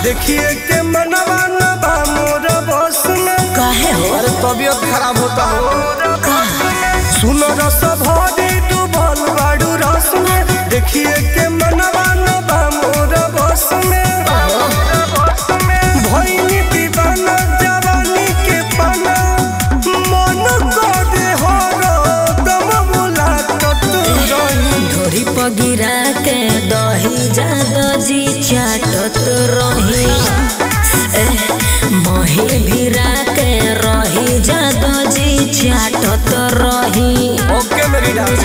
देखिए के मनवा न बा मोर बस में काहे हो अरे तबीयत खराब होता हो का सुनो रस भरी डूबल बाड़ू रस में देखिए के मनवा न बा मोर बस में भइनी दीवाना जवानी के पाना मन करे हो दम मुलाकात रही ढोरी पगिरा के दही जादो जी चाटत रही ए, मही भिरा के रही जादो जी चाटत रही ओके मेरी डांस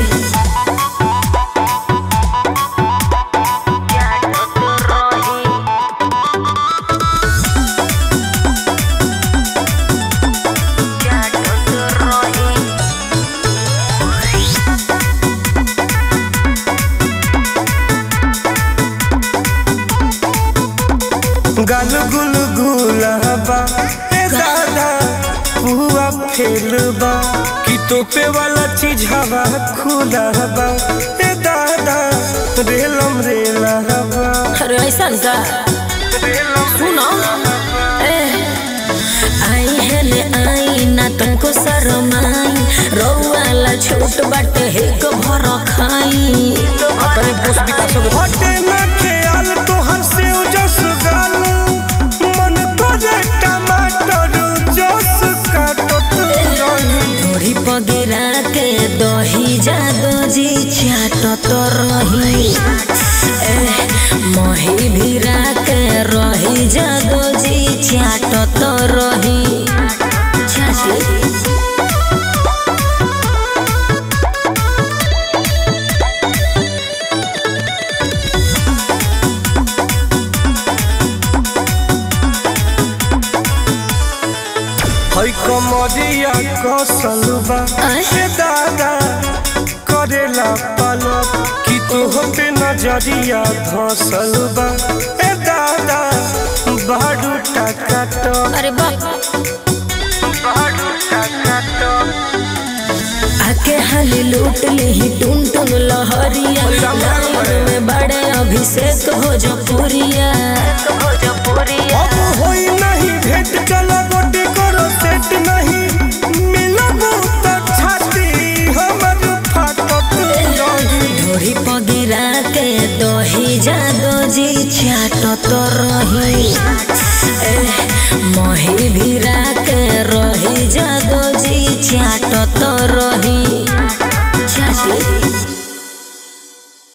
गल गुल गुलाबा ए दादा हुआ फेलबा कि तोपे वाला चीज हवा खुलाबा ए दादा रेलम रेलाबा अरे ऐसा का सुनो ए, आई है ने आई ना तुमको शरमाई रौवाला छोट बाटे हिक भर खाई अपने पोस्ट विकास हटे ना ख्याल तोहर से जस गाल मन करे टमाटर जस काटत रही ढोरी पगिरा के दही जादो जी चाटत रही ए, मही भिरा के रही जादो जी चाटत रही चाटी है कमरिया कसल बा आय। ए दादा करेला पलक कि तोहते नजरिया धसल बा ए दादा बाडू टकाटक अरे बाप बाडू टकाटक आके हाली लूट ली टुन टुन लहरिया लाइन में बड़े अभिषेक भोजपुरिया भोजपुरिया अब होई नहीं भेंट चला गोटी करो सेट नहीं मिलब त छाती हमर फाटत रही ढोरी पगिरा के दही जादो जी चाटत रही ए, मही भिरा के रही जादो जी चाटत रही